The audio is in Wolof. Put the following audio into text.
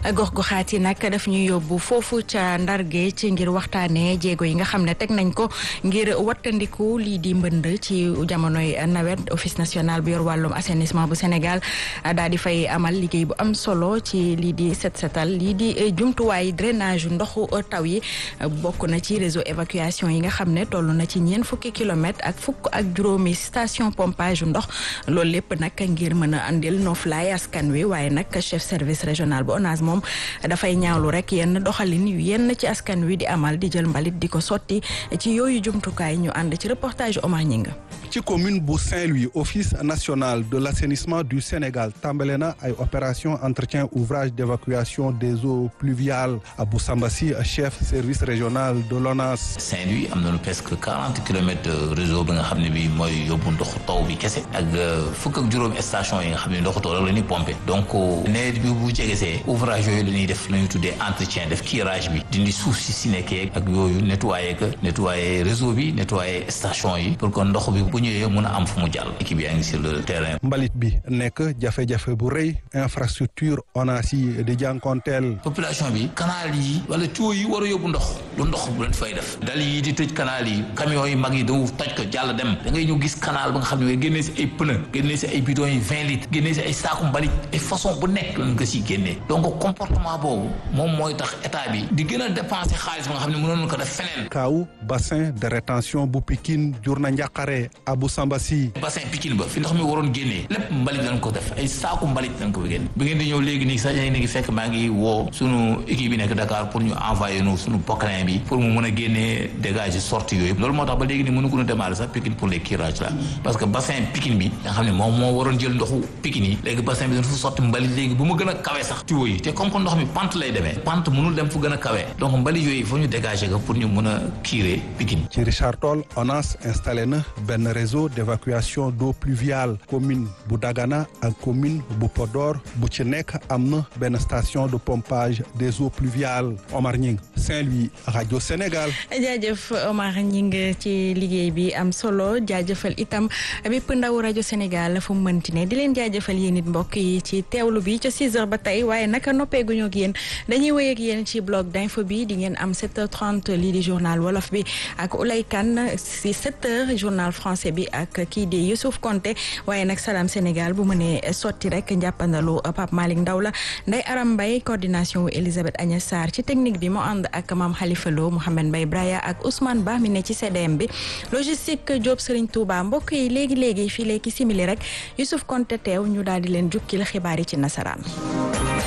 gox-goxaat yi nag daf ñuy yóbbu foofu ca Ndar Géej ngir waxtaanee jéego yi nga xam ne teg nañ ko ngir wattandiku lii di mbënd ci jamonoy nawet office national bu yor wàllum assainissement bu Sénégal daal di fay amal liggéey bu am solo ci lii di set setal lii di jumtuwaay drainage ndoxu taw yi bokk na ci réseau évacuation yi nga xam ne toll na ci ñeent fukki kilomètres ak fukk ak juróomi station pompage ndox loolu lépp nag ngir mën a andil noflaay askan wi waaye nag chef service régional bu ONAS moom dafay ñaawlu rek yenn doxalin yu yenn ci askan wi di amal di jël mbalit di ko sotti ci yooyu jumtukaay ñu ànd ci reportage Omar Ñinga ci commune bu Saint-Louis office national de l'assainissement du Sénégal tàmbale na ay opération entretien ouvrage d'évacuation des eaux pluviales Abou Samba Sy chef service régional de l'ONAS Saint-Louis am nañu presque quarante kilomètres de réseau bi nga xam ne bi mooy yóbbu ndoxu taw bi kese ak fukk ak juróomi station yi nga xam ne ndoxu taw rek la ñuy pompé donc nawet bi bu jegesee ouvrage yooyu la ñuy def la ñuy tuddee entretien def curage bi dindi suuf si si nekkee ak yooyu nettoyer que nettoyer réseau bi nettoyer station yi pour que ndox bi bu ñëwee mën a am fu mu jàll équipe yaa ngi sur le terrain. mbalit bi nekk jafe-jafe bu rëy infrastructure ONAS yi di jànkonteel. population bi canal yi wala tuyau yi war a yóbbu ndox lu ndox bu leen fay def dal yi di tëj canal yi camions yi mag yi dañu toj ko jàll dem da ngay ñëw gis canal ba nga xam ne génnee si ay pneu génnee si ay bidons yi vingt litres génnee si ay saaku mbalit ay façon bu nekk lañ ko siy génnee donc comportement boobu moom mooy tax état bi di gën a dépenser xaalis ba nga xam ne mënoon ko def feneen. kaaw bassin de rétention bu Pikine jur na njàqare Abou Samba Sy bassin Pikine ba fi ndox mi waroon génnee lépp mbalit lañ ko def ay saaku mbalit lañ ko fi génne bi ngeen di ñëw léegi nii sax yéen a ngi fekk maa ngi woo sunu équipe bi nekk Dakar pour ñu envoyer nu sunu poclin bi pour mu mën a génnee dégager sortie yooyu loolu moo tax ba léegi nii mënu ko a démarrer sax Pikine pour les curages là parce que bassin Pikine bi nga xam ne moom moo waroon jël ndoxu Pikine yi léegi bassin bi dañ fa sotti mbalit léegi bu mu gën a kawe sax tuyau yi te comme que ndox mi pente lay demee pente mënul dem fu gën a kawe donc mbalit yooyu il faut ñu dégager ko pour ñu mën a curer Pikine ci Richard Toll ONAS installé na benn réseau d'évacuation d'eau pluviale commune bu Dagana ak commune bu Podor bu ci nekk am na benn station de pompage des eaux pluviales Omar Ñing Saint-Louis rajo Sénégal. jaajëf Omar Ñing ci liggéey bi am solo jaajëfal itam bépp ndaw rajo Sénégal fu mu mënti ne di leen jaajëfal yéen it mbokk yi ci teewlu bi ca 6 heures ba tey waaye naka noppeeguñu ak yéen dañuy wéy ak yéen ci blog d'info bi di ngeen am 7h30 lii di journal wolof bi ak Oulay Kane si 7h journal français bi ak kii di Youssouf Konté waaye nag Salam Sénégal bu mënee sotti rek njàppandalu Pape Malick Ndaw la Ndeye Aram Mbaye coordination wu Elisabeth Agnès Sarr ci technique bi moo ànd ak Mame Khalifa Lo Mouhamed Mbaye Braya ak Ousmane Ba mi ne ci CDM bi logistique Diop Serigne Touba mbokk yi léegi léegi fii léegi simili rek Youssouf Konté teew ñu daal di leen jukkil xibaar yi ci nasaraan.